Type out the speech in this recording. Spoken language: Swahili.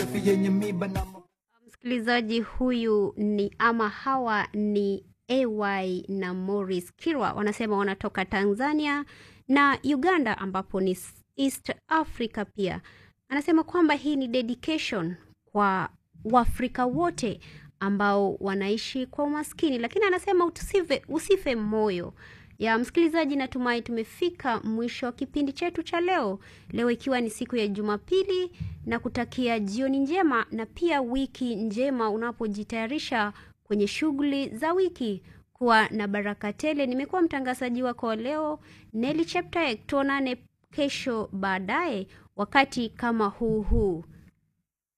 safi yenye miba na Msikilizaji huyu ni ama hawa ni AY na Morris Kirwa wanasema wanatoka Tanzania na Uganda ambapo ni East Africa pia. Anasema kwamba hii ni dedication kwa Waafrika wote ambao wanaishi kwa umaskini, lakini anasema usife, usife moyo ya msikilizaji. Natumai tumefika mwisho wa kipindi chetu cha leo, leo ikiwa ni siku ya Jumapili, na kutakia jioni njema na pia wiki njema unapojitayarisha kwenye shughuli za wiki. Kuwa na baraka tele. Nimekuwa mtangazaji wako wa leo Nelly Cheptaek. Tuonane kesho baadaye wakati kama huu huu.